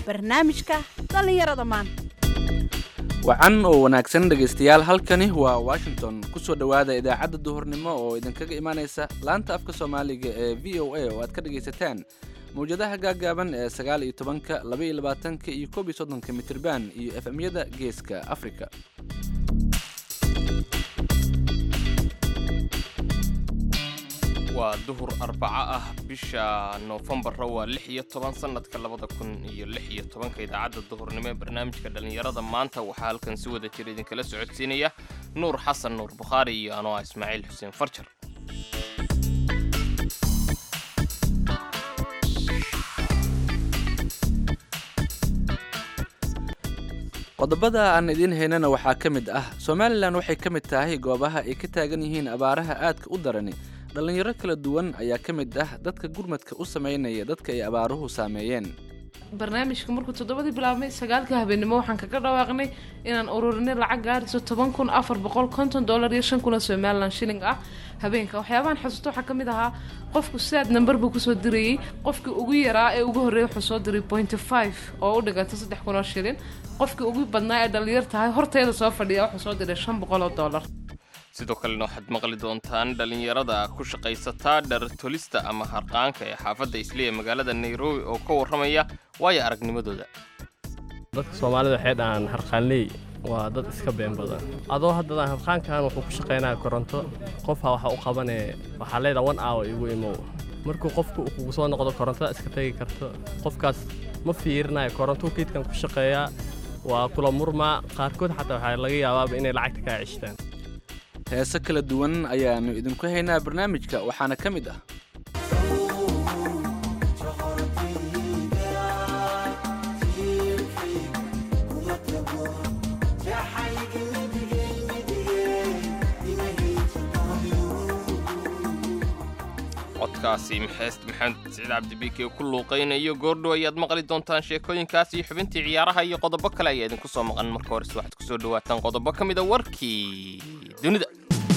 barnaamijka dhallinyarada maanta wacan oo wanaagsan dhegaystayaal halkani waa washington kusoo dhowaada idaacadda duhurnimo oo idinkaga imaanaysa laanta afka soomaaliga ee v o a oo aad ka dhegaysataan mawjadaha gaaggaaban ee sagaal iyo tobanka laba iyo labaatanka iyo koob iyo soddonka mitirban iyo efemyada geeska afrika waa duhur arbaco ah bisha noofembara waa lix iyo toban sanadka labada kun iyo lix iyo tobanka idaacadda duhurnimo ee barnaamijka dhallinyarada maanta waxaa halkan si wada jira idinkala socodsiinaya nuur xasan nuur bukhaari iyo anoo ah ismaaciil xuseen farjar qodobada aan idiin haynana waxaa ka mid ah somalilan waxay ka mid tahay goobaha ay ka taagan yihiin abaaraha aadka u darani dhallinyaro kala duwan ayaa ka mid ah dadka gurmadka u samaynaya dadka ay abaaruhu saameeyeen barnaamijka markuu toddobadii bilaabmay sagaalkii habeenimo waxaan kaga dhawaaqnay inaan ururinay lacag gaarayso toban kun afar boqol konton dollar iyo shan kun oo somalilan shilling ah habeenka waxyaabahan xasuusto waxaa ka mid ahaa qofku sidaad namber buu kusoo dirayey qofkii ugu yaraa ee ugu horreeyay wuxuu soo diray pointy five oo u dhiganta saddex kun oo shilin qofkii ugu badnaa ee dhallinyar tahay horteeda soo fadhiya wuxuu soo diray shan boqol oo dollar sidoo kalena waxaad maqli doontaan dhallinyarada ku shaqaysataa dhar tolista ama harqaanka ee xaafadda isliya magaalada nairobi oo ka warramaya waayo aragnimadooda dadka soomaalida waxay dhahaan harqaanley waa dad iska been badan adoo haddadaan harqaankan wuxuu ku shaqaynaya koronto qofha waxa u qabanee waxaa leedaha one hour igu imow markuu qofku uu kugu soo noqdo korontada iska tegi karto qofkaas ma fiirinayo korontuu kiidkan ku shaqeeyaa waa kula murmaa qaarkood xataa waxaa laga yaabaaba inay lacagta kaa ceshtaan heese kala duwan ayaannu idinku haynaa barnaamijka waxaana ka mid ah codkaasi maxeest maxamed siciid cabdibike ku luuqaynayo goordhow ayaad maqli doontaan sheekooyinkaas iyo xubintii ciyaaraha iyo qodobo kale ayaa idinku soo maqan marka horese waxaad kusoo dhawaataan qodobo ka mid a warkii dunida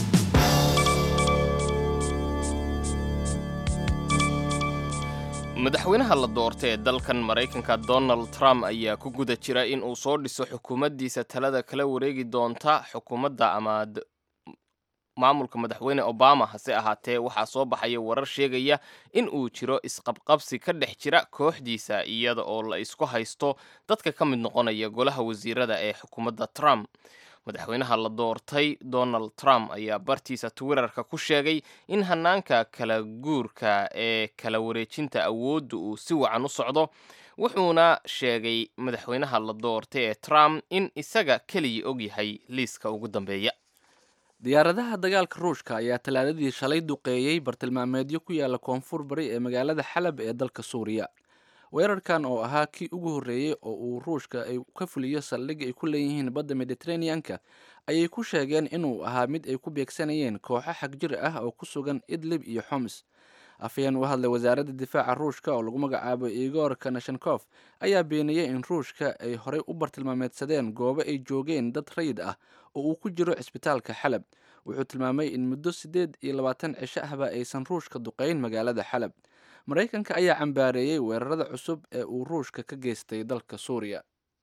madaxweynaha la doortay ee dalkan maraykanka donald trump ayaa ku guda jira in uu soo dhiso xukuumaddiisa talada kala wareegi doonta xukuumadda ama maamulka madaxweyne obama hase ahaatee waxaa soo baxaya warar sheegaya in uu jiro isqabqabsi ka dhex jira kooxdiisa iyada oo la isku haysto dadka ka mid noqonaya golaha wasiirada ee xukuumadda trump madaxweynaha la doortay donald trump ayaa bartiisa twitterka ku sheegay in hanaanka kala guurka ee kala wareejinta awoodda uu si wacan u socdo wuxuuna sheegay madaxweynaha la doortay ee trump in isaga keliya ogyahay liiska ugu dambeeya diyaaradaha dagaalka ruushka ayaa talaadadii shalay duqeeyey bartilmaameedyo ku yaala koonfur bari ee magaalada xalab ee dalka suuriya weerarkan oo ahaa kii ugu horreeyey oo uu ruushka ay ka fuliyo saldhig ay ku leeyihiin badda mediteraneanka ayay ku sheegeen inuu ahaa mid ay ku beegsanayeen kooxo xagjir ah oo ku sugan idlib iyo xoms afayeen u hadlay wasaaradda difaaca ruushka oo lagu magacaabo igor kanashenkof ayaa beeniyey in ruushka ay horey u bartilmaameedsadeen goobo ay joogeen dad rayid ah oo uu ku jiro cisbitaalka xalab wuxuu tilmaamay in muddo siddeed iyo labaatan cisho ahba aysan ruushka duqeyn magaalada xalab maraykanka ayaa cambaareeyey weerarada cusub ee uu ruushka ka geystay dalka suuriya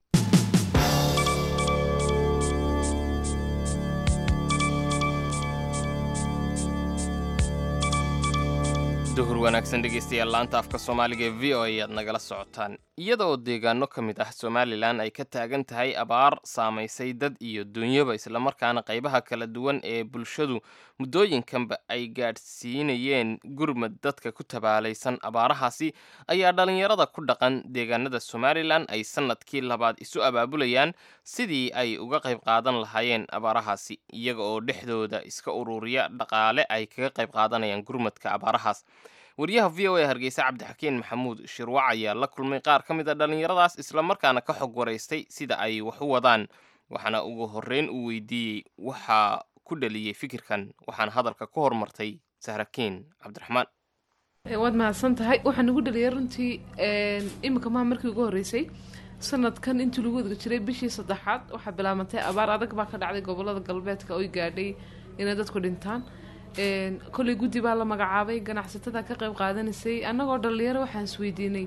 duhur wanaagsan dhegaystayaal laanta afka soomaaliga ee v o ayaad nagala socotaan iyada oo deegaano ka mid ah somalilan ay ka taagan tahay abaar saamaysay dad iyo dunyaba islamarkaana qaybaha kala duwan ee bulshadu muddooyinkanba ay gaadhsiinayeen gurmad dadka ku tabaalaysan abaarahaasi ayaa dhallinyarada ku dhaqan deegaanada somalilan ay sannadkii labaad isu abaabulayaan sidii ay uga qayb qaadan lahaayeen abaarahaasi iyaga oo dhexdooda iska ururiya dhaqaale ay kaga qayb qaadanayaan gurmadka abaarahaas wariyaha v o a hargeysa cabdixakiin maxamuud shirwac ayaa la kulmay qaar ka mid a dhallinyaradaas islamarkaana ka xog waraystay sida ay wax u wadaan waxaana ugu horreyn uu weydiiyey waxaa ku dhaliyey fikirkan waxaana hadalka ku hormartay sahrakiin cabdiraxmaan waad mahadsan tahay waxaan ugu dhaliyay runtii iminka maha markii ugu horreysay sanadkan intii lagu wadga jiray bishii saddexaad waxaa bilaabantay abaar adag baa ka dhacday gobolada galbeedka oy gaadhay inay dadku dhintaan koley guddi baa la magacaabay ganacsatada ka qayb qaadanaysay annagoo dhalinyaro waxaan isweydiinay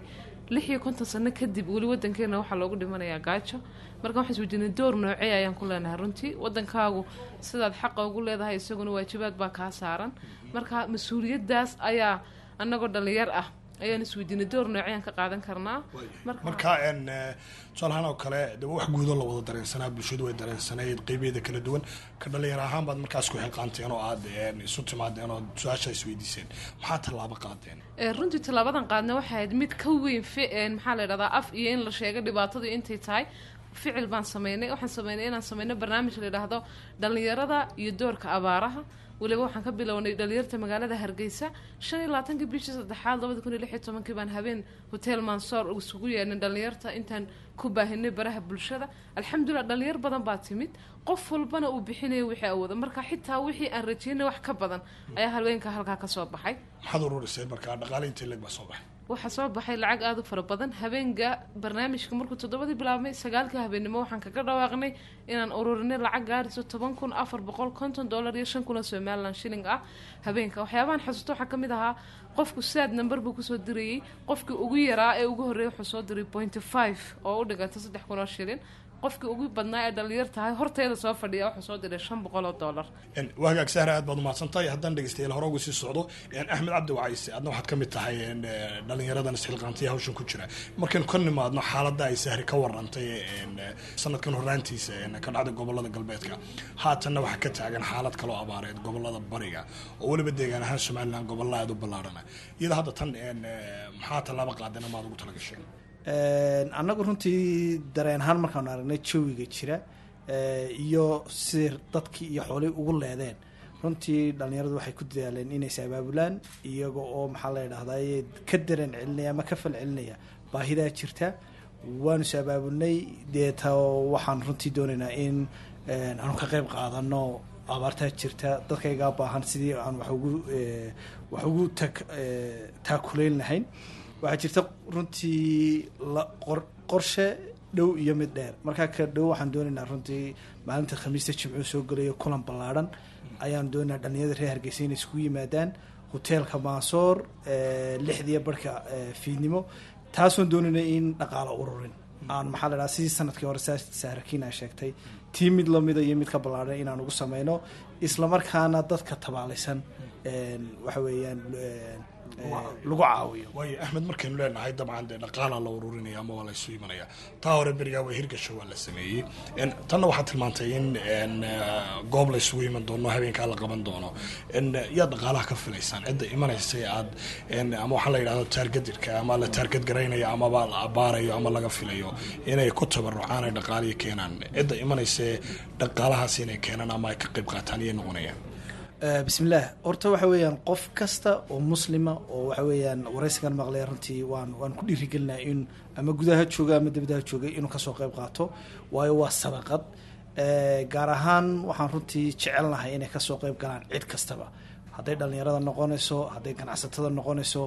lix iyo konton sano kadib weli wadankeena waxaa loogu dhimanayaa gaajo marka waxaan isweydiinay door noocee ayaan ku leenahay runtii wadankaagu sidaad xaqa ugu leedahay isaguna waajibaad baa kaa saaran marka mas-uuliyadaas ayaa annagoo dhalinyar ah ayaan isweydiinay door nooceyaan ka qaadan karnaa marka n tusaalahaan oo kale de wax guudo la wada dareensanaa bulshadu way dareensanayd qeybeeda kala duwan ka dhalinyar ahaan baad markaas ku xilqaanteen oo aad isu timaadeen oo su-aasha isweydiiseen maxaa tallaabo qaadeen runtii tallaabadan qaadna waxay ahayd mid ka weyn maxaa la ydhahdaa af iyo in la sheego dhibaatadu intay tahay ficil baan sameynay waxaan sameynay inaan sameyno barnaamij la yidhaahdo dhalinyarada iyo doorka abaaraha weliba waxaan ka bilownay dhalinyarta magaalada hargeysa shan iyo labaatankii bishii saddexaad labada kun iyo lix iyo tobankii baan habeen hotel mansoor isugu yeedhnay dhalinyarta intaan ku baahinay baraha bulshada alxamdulilah dhalinyar badan baa timid qof walbana uu bixinayo wixii awooda marka xitaa wixii aan rajeynay wax ka badan ayaa haweenka halkaa ka soo baxay maxaad ururiseen markaa dhaqaale intii leeg baa soo baxay waxaa soo baxay lacag aada u fara badan habeenka barnaamijka markuu toddobadii bilaabmay sagaalkii habeennimo waxaan kaga dhawaaqnay inaan ururinay lacag gaarayso toban kun afar boqol konton dollar iyo shan kun oo somalilan shilling ah habeenka waxyaabahan xasuusto waxaa ka mid ahaa qofku saad number buu kusoo dirayey qofkii ugu yaraa ee ugu horreeyay wuxuu soo diray pointy five oo u dhiganta saddex kun oo shilin qofkii ugu badnaa ee dhalinyar tahay horteeda soo fadhiya wuxuu soo diray shan boqol oo dollar waa hagaag sahra aad baad umahadsan tahay haddaan dhegeystayaal hore uga sii socdo axmed cabdi wacayse adna waxaad ka mid tahay dhalinyaradan isxilqaantaya hawshan ku jira markaynu ka nimaadno xaaladda ay sahri ka warantay sanadkan horaantiisa ka dhacday gobolada galbeedka haatanna waxaa ka taagan xaalad kaloo abaareed gobolada bariga oo weliba deegaan ahaan somalilan gobolla aad u ballaarhana iyada hadda tan maxaa tallaabo qaadeen amaad ugu talagasheen annagu runtii dareen ahaan markaanu aragnay jawiga jira iyo siday dadkii iyo xoolihii ugu leedeen runtii dhalinyaradu waxay ku dadaaleen inay is abaabulaan iyaga oo maxaa la yidhahdaa ka dareen celinaya ama ka fal celinaya baahidaa jirta waanu is abaabulnay deeta waxaan runtii doonaynaa in aanu ka qeyb qaadano abaartaa jirta dadkaygaa baahan sidii aan wax ugu wax ugu tak taakulayn lahayn waxaa jirta runtii qorshe dhow iyo mid dheer markaa ka dhow waxaan doonaynaa runtii maalinta khamiista jimcuu soo gelayo kulan ballaadhan ayaan doonaynaa dhalinyarada reer hargeysa inay iskugu yimaadaan hoteelka maasoor lixdiiyo barhka fiidnimo taasoon doonayna in dhaqaalo ururin aan maxaa la dhaha sidii sanadkii hore saa saarakiin aa sheegtay tii mid lamida iyo mid ka ballaadhan inaan ugu sameyno islamarkaana dadka tabaalaysan waxa weeyaan lagu caawiyo waayo axmed markaynu leenahay dabcan dee dhaqaalaa la ururinaya ama waa la isu imanaya taa hore berigaa waa hirgasho waa la sameeyey tanna waxaad tilmaantay in goob la isugu iman doono habeenkaa la qaban doono yaad dhaqaalaha ka filaysaan cidda imanaysa aad ama waxaa la yidhahdo taargadirka ama la taargad garaynaya amaba la abaarayo ama laga filayo inay ku tabarucaan ay dhaqaalihi keenaan cidda imanaysa dhaqaalahaas inay keenaan ama ay ka qayb qaataan iyay noqonayaan bismillaah horta waxa weeyaan qof kasta oo muslima oo waxa weeyaan waraysigan maqlaya runtii waan waan ku dhiirigelinaa in ama gudaha jooga ama dibadaha joogay inuu kasoo qayb qaato waayo waa sadaqad gaar ahaan waxaan runtii jecelnahay inay kasoo qayb galaan cid kastaba hadday dhalinyarada noqonayso hadday ganacsatada noqonayso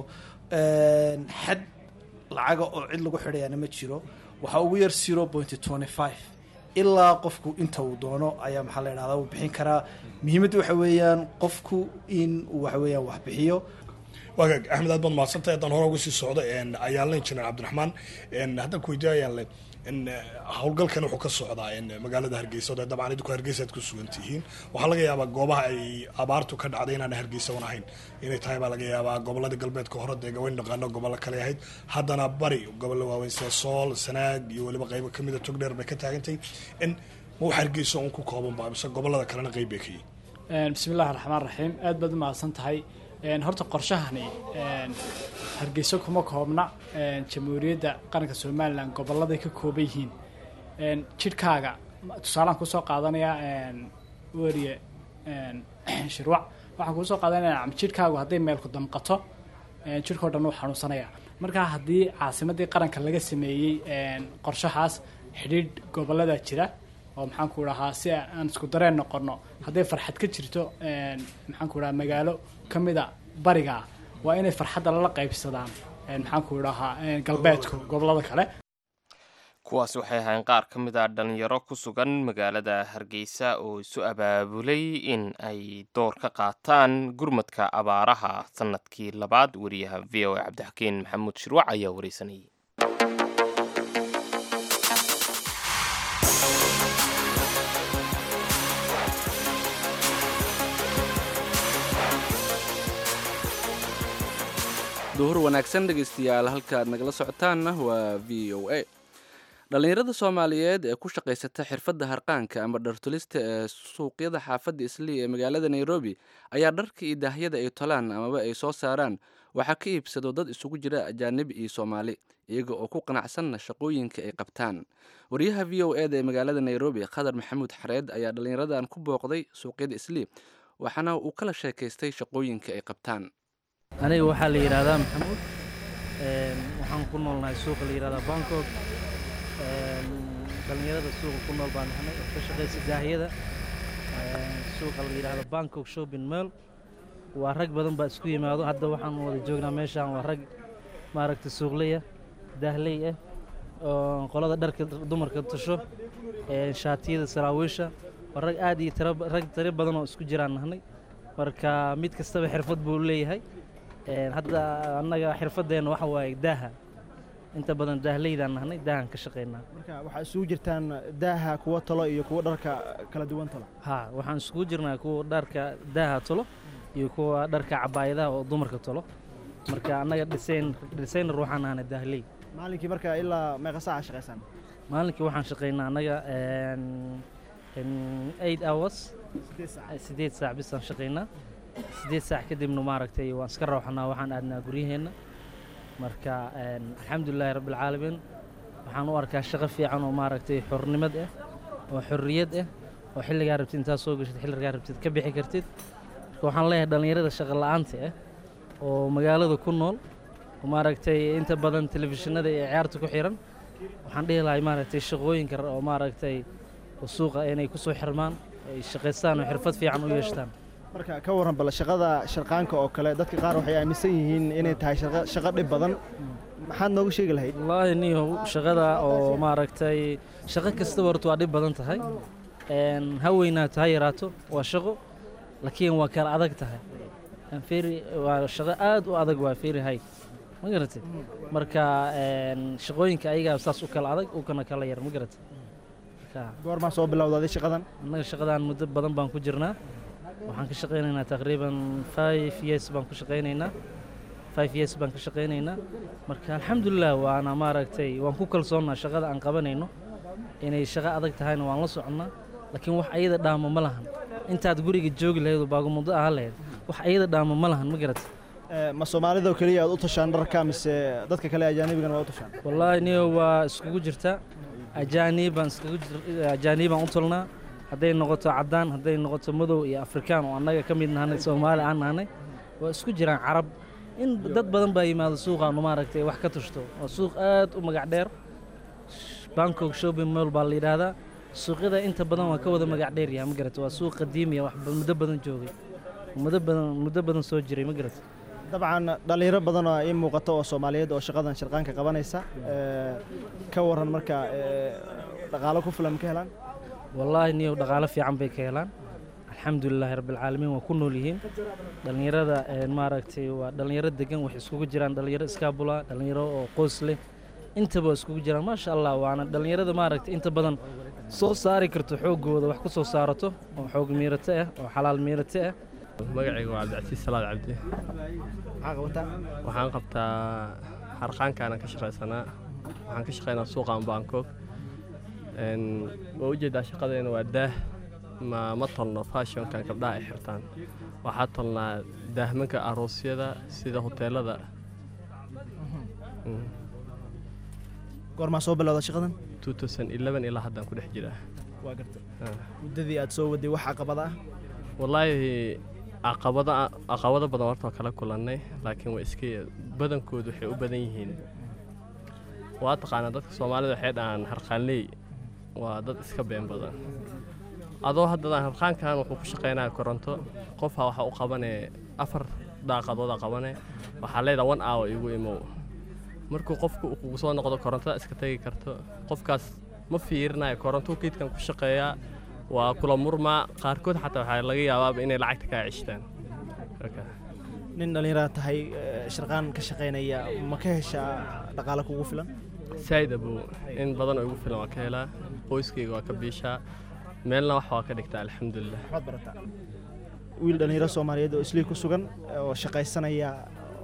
xad lacaga oo cid lagu xidhayaana ma jiro waxaa ugu yar zero pointy twenty five ilaa qofku inta uu doono ayaa maxaa la yidhahdaa uu bixin karaa muhiimadda waxa weeyaan qofku in uu waxa weeyaan wax bixiyo waagaag axmed aad baad mahadsantahay haddaan hore uga sii socdo ayaanle injineer cabdiraxmaan haddaan ku weydiiyo ayaanle howlgalkan wuxuu ka socdaa magaalada hargeysa o dabcan idinku hargeysa aad ku sugan tihiin waxaa laga yaabaa goobaha ay abaartu ka dhacday inaan hargeysa wan ahayn inay tahay baa laga yaabaa gobolada galbeedka hore dee gawayn dhaqaano gobollo kale ahayd haddana bari gobollo waaweyn sida sool sanaag iyo weliba qaybo kamida togdheer bay ka taagantay ma wax hargeysa un ku koobanba mise gobolada kalena qeyb bay ka yihin bismillahi raxmaan raxiim aad baad u mahadsan tahay horta qorshahani hargeyso kuma koobna jamhuuriyadda qaranka somalilan goboladay ka kooban yihiin jidhkaaga tusaalaan kusoo qaadanayaa weriye shirwac waxaan kuusoo qaadanaya jidhkaagu hadday meelku damqato jidhkao dhan uu xanuunsanaya marka haddii caasimadii qaranka laga sameeyey qorshahaas xidhiidh gobolada jira oo maxaan ku dhahaa si aan isku dareen noqono hadday farxad ka jirto maxaan ku dhahaa magaalo ka mida bariga waa inay farxadda lala qaybsadaan maxaan ku dhahaa galbeedku gobolada kale kuwaas waxay ahayn qaar ka mid a dhalinyaro ku sugan magaalada hargeysa oo isu abaabulay in ay door ka qaataan gurmadka abaaraha sanadkii labaad wariyaha v o a cabdixakiin maxamuud shirwac ayaa wareysanayay duhur wanaagsan dhegaystayaal halkaad nagala socotaanna waa v o a dhallinyarada soomaaliyeed ee ku shaqaysata xirfadda harqaanka ama dhartulista ee suuqyada xaafadda islii ee magaalada nairobi ayaa dharka iyo daahyada ay tolaan amaba ay soo saaraan waxaa ka iibsado dad isugu jira ajaanib iyo soomaali iyaga oo ku qanacsanna shaqooyinka ay qabtaan wariyaha v o eda ee magaalada nairobi khadar maxamuud xareed ayaa dhallinyaradan ku booqday suuqyada islii waxaana uu kala sheekaystay shaqooyinka ay qabtaan aniga waxaa la yidhaahdaa maxamuud waxaan ku noolnahay suuqa la yidhahdaa bangkok dhallinyarada suuqa ku nool baan nahnay oo ka shaqaysa daahyada suuqa la yidhaahdo bangkok shopping mall waa rag badan baa isku yimaado hadda waxaan wada joognaa meeshaan waa rag maaragta suuqleya daahley ah oo qolada dharka dumarka tasho shaatiyada saraawiisha waa rag aad iyo tira rag tiro badan oo isku jiraan nahnay marka mid kastaba xirfad buu leeyahay hadda annaga xirfadeenna waxa waaye daaha inta badan daahleydaan nahnay daahan ka shaqaynaa marka waxaa isugu jirtaan daaha kuwa talo iyo kuwa dharka kala duwan talo ha waxaan isugu jirnaa kuwa dharka daaha talo iyo kuwa dharka cabaayadaha oo dumarka talo marka annaga dhisayn dhisaynar waxaan nahnay daahley maalinkii marka ilaa meeqa saaca shaqaysaan maalinkii waxaan shaqaynaa annaga eight hours sideed saac bisaan shaqaynaa sideed saac kadibna maaragtay waan iska rawxanaa waxaan aadnaa guryaheenna marka alxamdulilaahi rabbilcaalamiin waxaan u arkaa shaqo fiican oo maaragtay xornimad ah oo xorriyad ah oo xilligaa rabtid intaad soo gashid xilligaa rabtid ka bixi kartid marka waxaan leeyahay dhallinyarada shaqo la'aanta ah oo magaalada ku nool oo maaragtay inta badan telefishinada iyo ciyaarta ku xiran waxaan dhihi lahay maaragtay shaqooyinka oo maaragtay suuqa inay ku soo xirmaan ay shaqaystaan oo xirfad fiican u yeeshtaan marka ka warran bal shaqada sharqaanka oo kale dadka qaar waxay aaminsan yihiin inay tahay shaqo dhib badan maxaad nooga sheegi lahayd wallaahi niyow shaqada oo maaragtay shaqo kastaba horta waa dhib badan tahay ha weynaato ha yaraato waa shaqo laakiin waa kala adag tahay feri waa shaqo aad u adag waa feri hay ma garatay marka shaqooyinka ayagaa saas u kala adag u kana kala yar ma garatay goormaa soo bilowdaaday shaqadan annaga shaqadan muddo badan baan ku jirnaa waxaan ka shaqaynaynaa taqriiban five years baan ku shaqaynaynaa five years baan ka shaqaynaynaa marka alxamdulilah waana maaragtay waan ku kalsoonnaa shaqada aan qabanayno inay shaqo adag tahayna waan la soconnaa laakiin wax ayada dhaamo ma lahan intaad guriga joogi lahayd oo baagumuddo ahaan lahayd wax ayada dhaamo ma lahan ma garatay ma soomaalidoo keliya aad u tashaan dharka mise dadka kale ajaanibigana waa u tashaan wallaahi niyo waa iskugu jirtaa ajaanibaan iskugu ajaanibaan u tolnaa hadday noqoto caddaan hadday noqoto madow iyo afrikaan oo annaga ka mid nahanay soomaali aan nahanay waa isku jiraan carab in dad badan baa yimaado suuqaanu maaragtay wax ka tushto waa suuq aad u magac dheer bangkok shopping mall baa la yidhaahdaa suuqyada inta badan waa ka wada magac dheer yahay ma garata waa suuq qadiimiya wax muddo badan joogay muddo badan muddo badan soo jiray ma garata dabcan dhallinyaro badan oo ii muuqato oo soomaaliyeed oo shaqadan shirqaanka qabanaysa ka waran marka dhaqaalo ku filan ka helaan wallaahi niyow dhaqaalo fiican bay ka helaan alxamdulilaahi rabbilcaalamiin waa ku nool yihiin dhallinyarada maaragtay waa dhallinyaro degan waxay iskugu jiraan dhallinyaro iskaabula dhallinyaro oo qoys leh intaba waa iskugu jiraan maasha allah waana dhallinyarada maaragtay inta badan soo saari karto xooggooda wax ku soo saarato oo xoog miirato ah oo xalaal miirato ah magacayga waa cabdicasiis salaad cabdi maxaa qabataa waxaan qabtaa harqaankaana ka shaqaysanaa waxaan ka shaqaynaa suuqan bangkok waa ujeedaa shaqadeena waa daah ma ma tolno fashionkan gabdhaha ay xirtaan waxaa tolnaa daahmanka aroosyada sida hoteelada goormaa soo bilowda shaqadan ilaa haddaan ku dhex jiraa waa garta muddadii aad soo waday wax caqabada ah wallaahi caqabada caqabado badan horta waa kala kulannay laakiin waa iska badankoodu waxay u badan yihiin waa taqaanaa dadka soomaalida waxay dhahaan harqaanley waa dad iska been badan adoo haddadaan harqaankan wuxuu ku shaqaynaya koronto qofha waxa u qabanee afar daaqadooda qabane waxaa leedaha one hour igu imow markuu qofku uu kugu soo noqdo korontada iska tegi karto qofkaas ma fiirinayo korontuu keydkan ku shaqeeyaa waa kula murmaa qaarkood xataa waxaa laga yaabaaba inay lacagta kaa ceshtaan nin dhallinyarada tahay shirqaan ka shaqaynaya ma ka heshaa dhaqaale kugu filan saa'id abuu in badan oo igu filan waa ka helaa qoyskayga waa ka biishaa meelna wax waa ka dhigtaa alxamdulilah waxbaad barataa wiil dhallinyaro soomaaliyeed oo islii ku sugan oo shaqaysanaya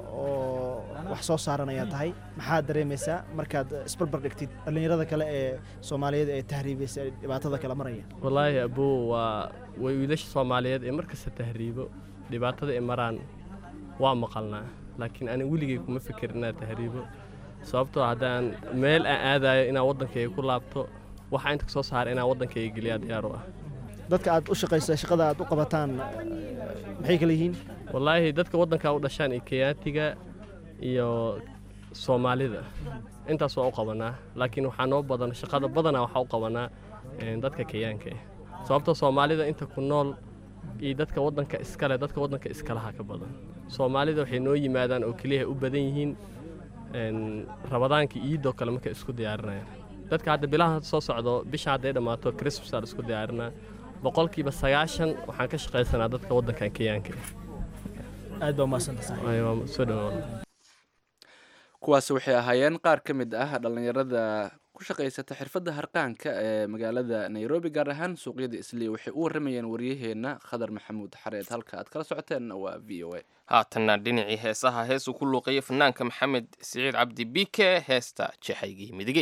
oo wax soo saaran ayaa tahay maxaad dareemaysaa markaad isbarbar dhigtid dhallinyarada kale ee soomaaliyeed ee tahriibaysa ee dhibaatada kala maraya wallaahi abuu waa way wiilasha soomaaliyeed ee markasta tahriibo dhibaatada ay maraan waa maqalnaa laakiin ani weligay kuma fikir inaad tahriibo sababtoo haddaan meel aan aadayo inaan waddankayga ku laabto waxaa inta soo saara inaan waddankayga geliyaa diyaar u ah dadka aad u shaqaysa shaqada aad u qabataan eh, maxay kala yihiin wallaahi dadka waddanka u dhashaan iyo kenyaatiga iyo soomaalida intaas waa u qabanaa laakiin waxaa noo badan shaqada badanaa waxaa u qabanaa een, dadka kenyaanka ah sababtoo soomaalida inta ku nool iyo dadka waddanka iskale dadka waddanka iskalaha ka badan soomaalida waxay noo yimaadaan oo keliya u badan yihiin een, rabadaanka iidoo kale markay isku diyaarinayaan dadka hadda bilaha soo socdo bisha hadday dhammaato christmasaa la isku diyaarinaa boqolkiiba sagaashan waxaan ka shaqaysanaa dadka waddankan kenyaanka ah aad baa umahadsantahay Ay, waa soo dhawaada kuwaasi waxay ahaayeen qaar ka mid ah dhallinyarada ku shaqaysata xirfadda harqaanka ee magaalada nairobi gaar ahaan suuqyada isliya waxay u waramayeen waryaheena khadar maxamuud xareed halka aad kala socoteenna waa v o a haatanna dhinacii heesaha heesuu ku luuqeeyay fanaanka maxamed siciid cabdi bike heesta jeexaygii midigey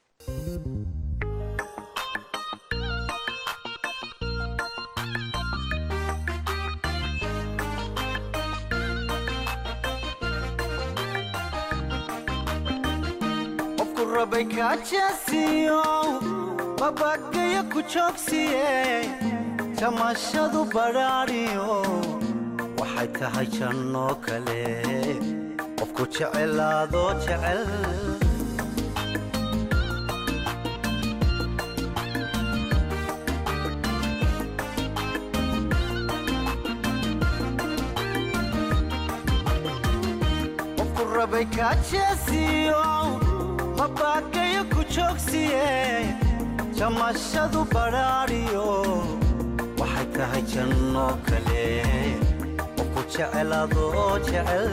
qofku rabay kaajaasiyo babagayo ku joogsiye jamashadu badhaadhiyo waxay tahay jannoo kale qofku jecelaado jecel qofku rabay kaajaasiyo mabagayo ku joogsiye jamashadu badhaadhiyo waxay tahay jannoo kale qofku jecelaado jecel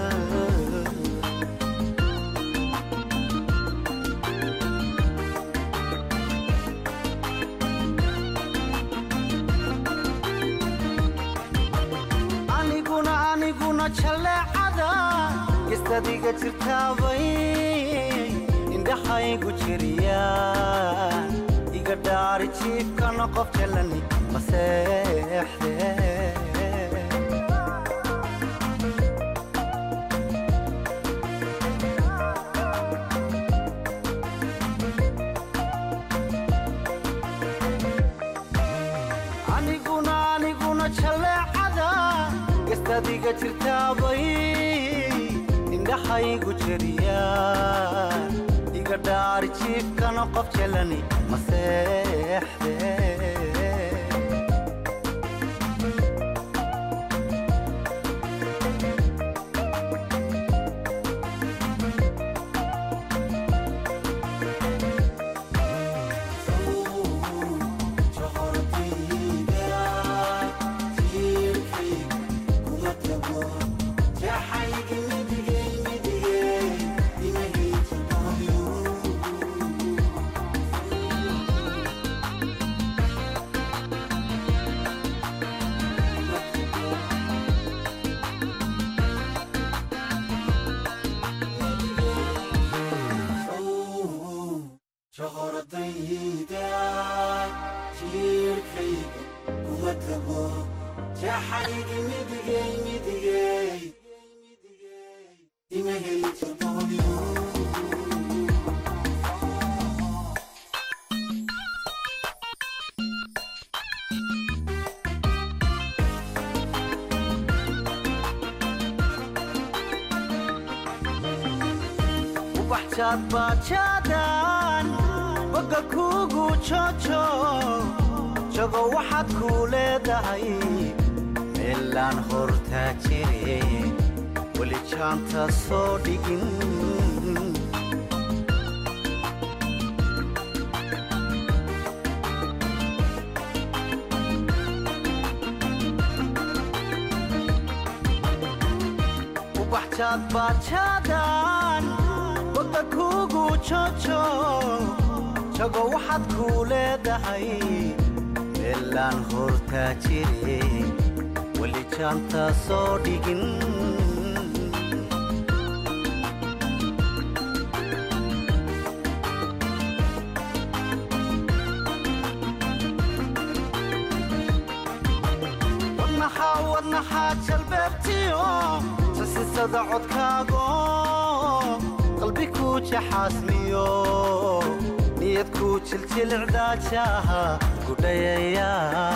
aniguna aniguna jaleecada gestadiga jirtaabay indhaxaygu jiriya iga dhaari jiifkana qof jalani maseexde aniguna aniguna jaleecada gestadiga jirtaabay indhaxaygu jiriya iga dhaari jiifkana qof jalani maseexde ubaxjaad baajaadan bogga kuugu jojo jago waxaad kuu leedahay meelaan hortaa jire weli jaanta soo dhigin ubaxjaad baajaadan bogga kuugu jojo jago waxaad kuu leedahay meelaan hortaa jire weli jaanta soo dhigin wadnaxa wadnaxa jalbeebtiyo sasisada codkaago qalbi ku jaxaasmiyo niyad ku jiljilcdaajaha gudhayaya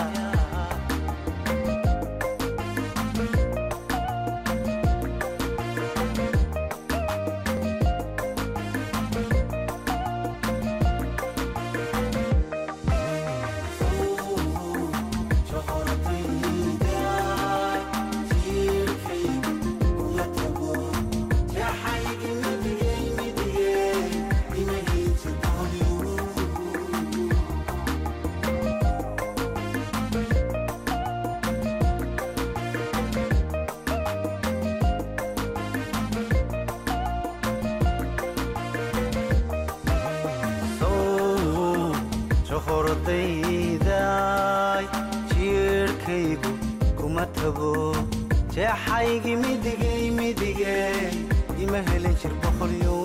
johordayday jiirhkaygu kuma tago jeexaygi midigay midige ima helin jir boqolyo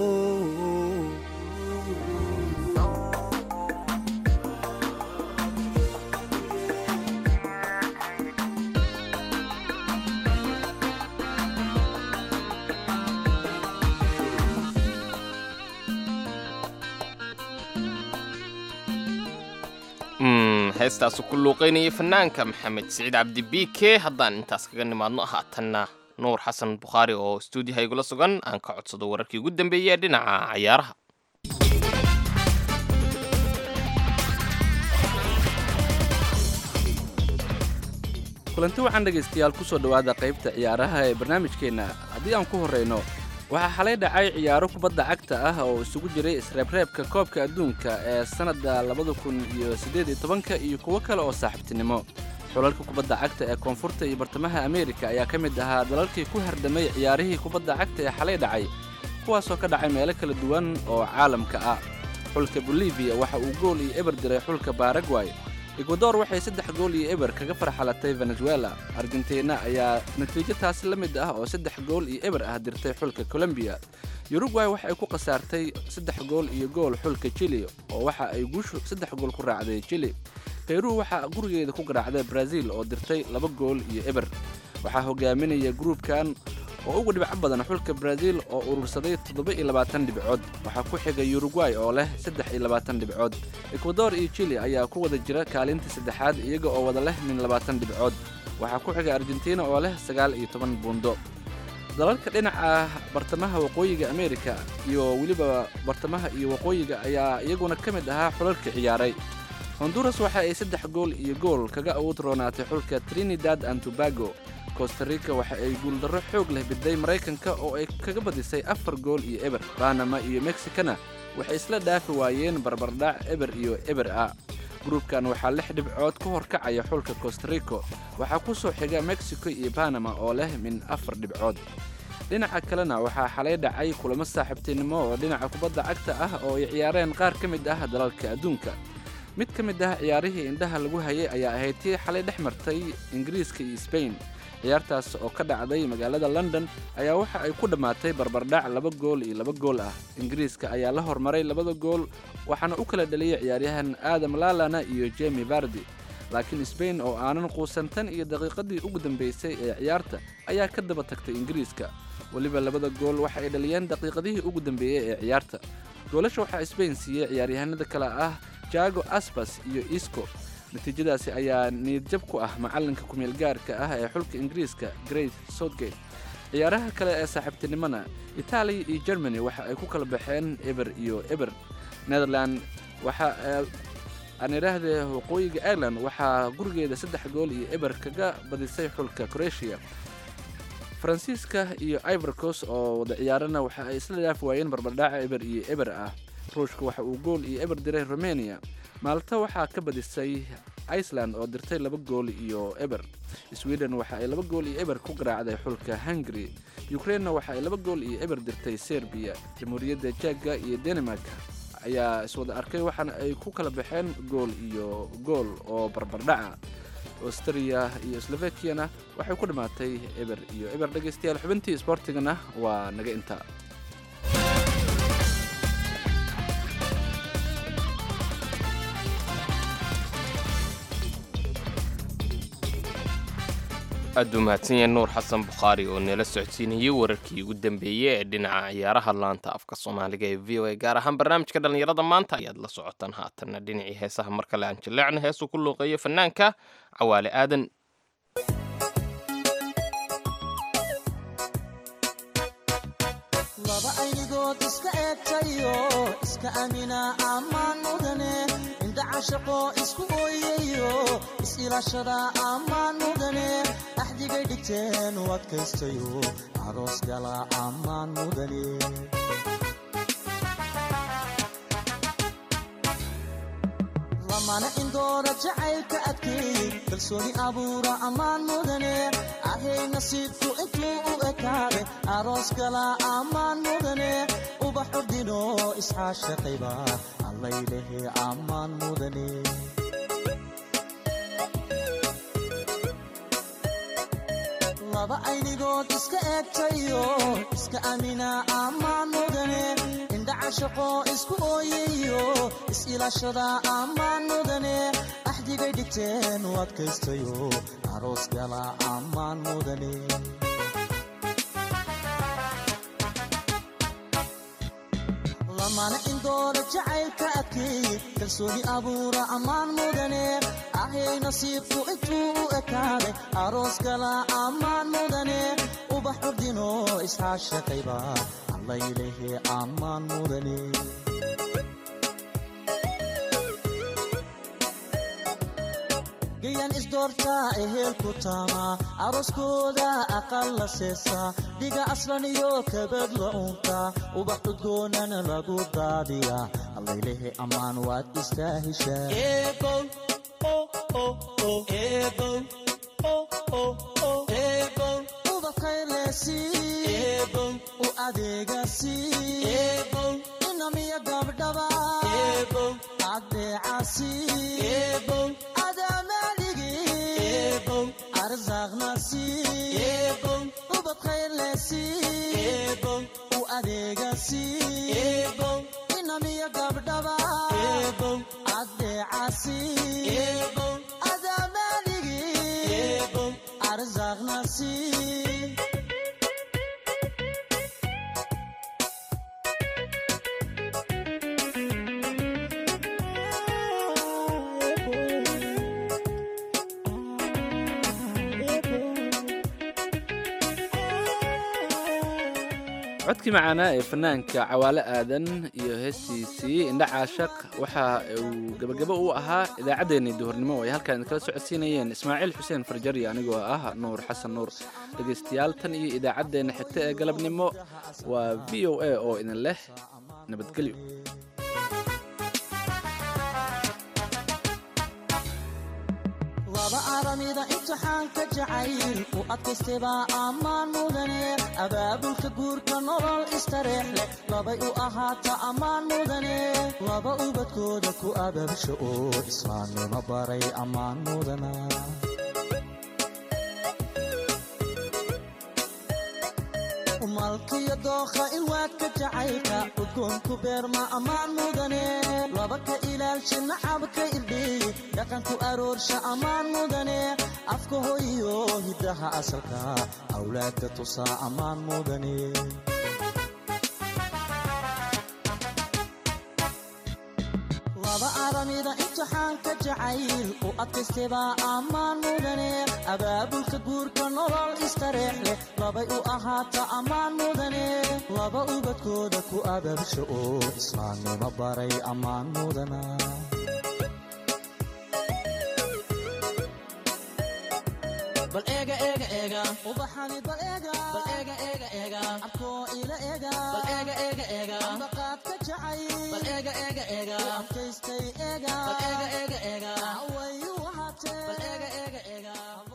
heestaasu ku luuqaynayay fanaanka maxamed siciid cabdi b k haddaan intaas kaga nimaadno haatanna nuur xasan bukhaari oo stuudiyaha igula sugan aan ka codsado wararkii ugu dambeeyey ee dhinaca cayaaraha kulanti waxaan dhegaystayaal ku soo dhowaada qaybta ciyaaraha ee barnaamijkeenna haddii aan ku horrayno waxaa xalay dhacay ciyaaro kubadda cagta ah oo isugu jiray isreebreebka koobka adduunka ee sannadda labada kun iyo siddeed iyo tobanka iyo kuwo kale oo saaxiibtinimo xulalka kubadda cagta ee koonfurta iyo bartamaha ameerika ayaa ka mid ahaa dalalkii ku hardhamay ciyaarihii kubadda cagta ee xalay dhacay kuwaasoo ka dhacay meelo kala duwan oo caalamka ah xulka boliviya waxa uu gool iyo eber diray xulka baragway ekwador waxay saddex gool iyo eber kaga farxalatay venezuela argentina ayaa natiijo taasi la mid ah oo saddex gool iyo eber ah dirtay xulka colombiya uruguay waxa ay ku khasaartay saddex gool iyo gool xulka chili oo waxa ay guushu saddex gool ku raacday chili beyru waxaa gurigeeda ku garaacday brazil oo dirtay laba gool iyo eber waxaa hogaaminaya gruubkan oo ugu dhibco badan xulka brazil oo urursaday toddoba iyo labaatan dhibcood waxaa ku xiga uruguay oo leh saddex iyo labaatan dhibcood ekwador iyo chili ayaa ku wada jira kaalinta saddexaad iyaga oo wada leh min labaatan dhibcood waxaa ku xiga argentina oo leh sagaal iyo toban buundo dalalka dhinaca bartamaha waqooyiga ameerika iyo weliba bartamaha iyo waqooyiga ayaa iyaguna ka mid ahaa xulalka ciyaaray honduras waxa ay saddex gool iyo gool kaga awood roonaatay xulka trinidad and tobago costarica waxa ay guuldarro xoog leh biday maraykanka oo ay kaga badisay afar gool iyo eber banama iyo mexicana waxay isla dhaafi waayeen barbardhac eber iyo eber ah gruubkan waxaa lix dhibcood ka horkacaya xulka costarico waxaa ku soo xiga mexico iyo banama oo leh min afar dhibcood dhinaca kalena waxaa xalay dhacay kulamo saaxiibtinimo oo dhinaca kubadda cagta ah oo ay ciyaareen qaar ka mid ah dalalka adduunka mid ka mid ah ciyaarihii indhaha lagu hayay ayaa ahayd tii xalay dhex martay ingiriiska iyo sbain ciyaartaas oo ka dhacday magaalada london ayaa waxa ay ku dhammaatay barbardhac laba gool iyo laba gool ah ingiriiska ayaa la hormaray labada gool waxaana u kala dhaliyay ciyaaryahan aadam lalana iyo jemi vardi laakiin sbain oo aanan quusantan iyo daqiiqadii ugu dambaysay ee ciyaarta ayaa ka daba tagtay ingiriiska weliba labada gool waxa ay dhaliyeen daqiiqadihii ugu dambeeyey ee ciyaarta goolasha waxaa sbain siiyey ciyaaryahanada kale ah jago asbas iyo isco natiijadaasi ayaa niyadjab ku ah macallinka kumeel gaarka ah ee xulka ingiriiska great southgate ciyaaraha kale ee saaxiibtinimona itaaliya iyo germany waxa ay ku kala baxeen eber iyo eber netherland waxa aan idhaahdee waqooyiga ireland waxaa gurigeeda saddex gool iyo eber kaga badisay xulka croatia faransiiska iyo ivorcos oo wada ciyaarana waxa ay isla dhaafi waayeen barbardhaca eber iyo eber ah ruushka waxa uu gool iyo eber diray romania maalta waxaa ka badisay iceland oo dirtay laba gool iyo eber sweden waxa ay laba gool iyo eber ku garaacday xulka hungary ukrainena waxa ay laba gool iyo eber dirtay serbiya jamhuuriyadda jegga iyo denmark ayaa iswada arkay waxaana ay ku kala baxeen gool iyo gool oo barbardhaca austria iyo slovakiana waxay ku dhammaatay eber iyo eber dhegaystayaal xubintii isboortigana waa naga intaa aad buu mahadsan yahay nuur xasan bukhaari oo nala socodsiinayay wararkii ugu dambeeyey ee dhinaca ciyaaraha laanta afka soomaaliga ee v o a gaar ahaan barnaamijka dhallinyarada maanta ayaad la socotaan haatanna dhinacii heesaha mar kale aan jilleecna heesuu ku luuqeeyo fanaanka cawaale aadan laba aynigood iska eegtayo iska amina ammaan mudane indha cashaqo isku ooyayo is-ilaashada ammaan mudane axdigay dhigteen u adkaystayo aroos gala ammaan mudane lamana indoora jacaylka adkeey kalsooni abuura ammaan mudane ahay nasiibku intuu u ekaaday aroos gala ammaan mudane ubax ordino isxaashaqayba allaylehe ammaan mudane laba aynigood iska eegtayo iska amina ammaan mudane indhacashaqo isku ooyayo is-ilaashada ammaan mudane axdigay dhigteen u adkaystayo aroos gala ammaan mudane lamana indoora jacaylka adkeey kalsooni abuura ammaan mudane ahay nasiibku intuu u ekaaday aroos gala ammaan mudane ubax ordino isxaashaqayba allaylehe ammaan mudane gayan isdoortaa ehelku taama arooskooda aqal la seesa dhiga aslan iyo kabad la unta ubax udgoonana lagu daadiya allaylehe ammaan waad istaahishaa ubakaylesi u adeegasi inamiya gabdhaba adeecasi arzaqnasi ubadkaylesi u adeegasi inamiya gabdhaba adeecasi adamaligi arzaqnasi codkii macaanaa ee fanaanka cawaale aadan iyo heestiisii indha caashaq waxa uu gebagabo u ahaa idaacaddeenii duhurnimo oo ay halkaan idinkala socodsiinayeen ismaaciil xuseen farjari anigoo ah nuur xasan nuur dhegaystayaal tan iyo idaacaddeenna xigta ee galabnimo waa v o a oo idin leh nabadgelyo laba aramida imtixaanka jacayl u adkaystebaa ammaan mudane abaabulka guurka nolol istareex leh labay u ahaata ammaan mudane laba ubadkooda ku abaabsha oo islaamnimo baray ammaan mudana malkiyo dookha ilwaadka jacaylka udgoonku beerma ammaan mudane laba ka ilaalsha nacabka irdheey dhaqanku aroorsha ammaan mudane afka hoyiyo hiddaha asalka awlaadka tusaa ammaan mudane laba aramida imtixaanka jacayl u adkaystebaa ammaan mudane abaabulka guurka nolol istareex leh labay u ahaata ammaan mudane laba ubadkooda ku abaabsha oo islaamnimo baray ammaan mudana bal eega eega eega ubaxani bal eega bal eega eega eega abkoo ila eega bal eega eega eega ambaqaad ka jacay bal eega eega eega adkaystay eega bal eega eega eega wayu ahaatee bal eega eega eega